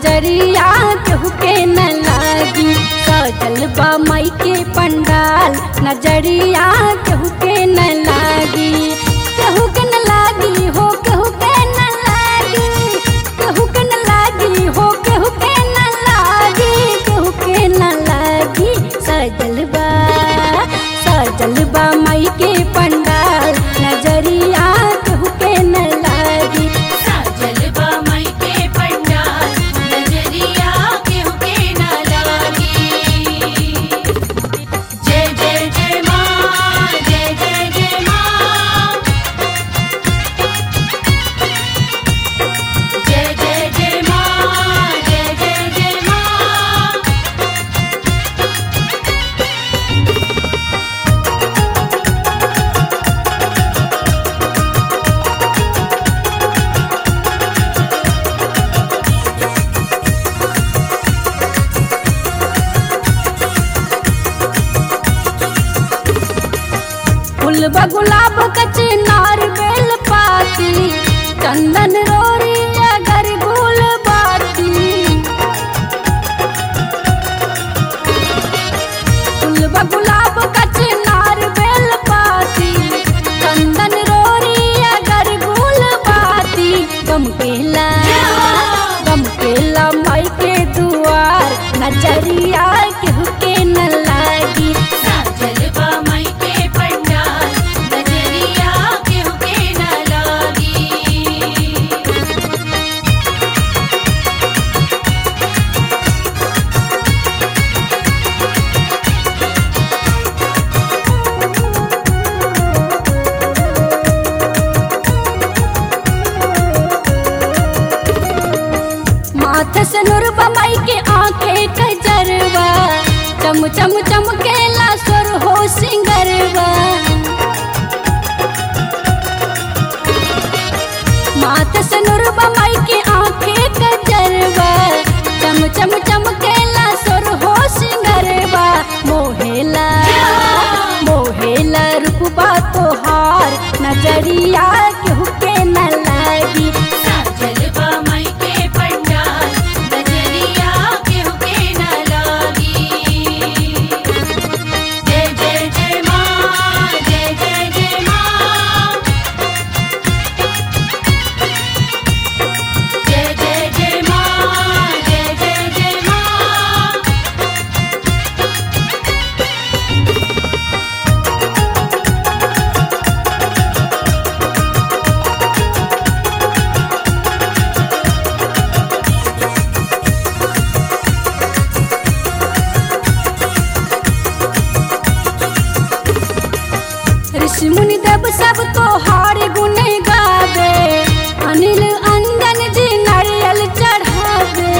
नजरिया केहू के न लागी सजल बा माई के पंडाल नजरिया केहू के न लागी केहू के न लागी हो केहू के न लागी केहू के न लागी हो केहू के न लागी केहू के न लागी सजल बा सजल बा माई के पंडाल नजरिया केहू के न लागी साजल बा मई के पंडाल नजरिया केहू के ना लागी जय जय जय माँ जय जय जय माँ जय जय जय माँ जय जय जय माँ फूल बा गुलाब कचे नार बेल पाती चंदन रोरी अगर गुल बाती फूल बा गुलाब कचे नार बेल पाती चंदन रोरी अगर गुल बाती गम केला गम केला माई के दुआर नजरिया केहू के न लागी साजल बा मई के पंडाल नजरिया केहू के ना लागी माथे से नुरबा माई के आंखें कजरवा चम चम चमकेला सुर हो सिंगरवा माथे से नुरबा माई के आंखें कजरवा चम चम चमकेला सुर हो सिंगरवा मोहेला मोहेला रूपबा तोहार नजरिया केहू के न लागी साजल बा मई के पंडाल नजरिया केहू के ना लागी जय जय जय माँ जय जय जय माँ जय जय जय माँ जय जय जय माँ ऋषि मुनि देव सब तोहार गुण गावे अनिल अंजन जी नारियल चढ़ावे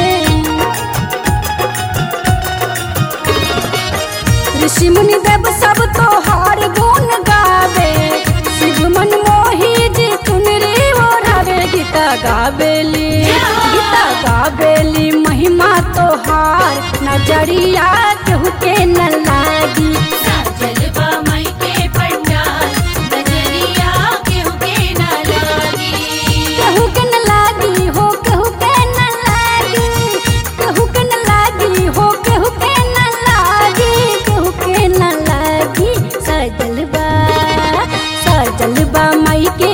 ऋषि मुनि देव सब तोहार गुण गावे शिव मन मोही जी चुनरी ओढ़ावे गीता गावेली गीता गावेली महिमा तोहार नजरिया केहू के न लागी साजल बा मई के पंडाल नजरिया केहू के ना लागी केहू के न लागी हो केहू के न लागी केहू के न लागी हो केहू के न लागी केहू के न लागी सजल बा सजल बा माई के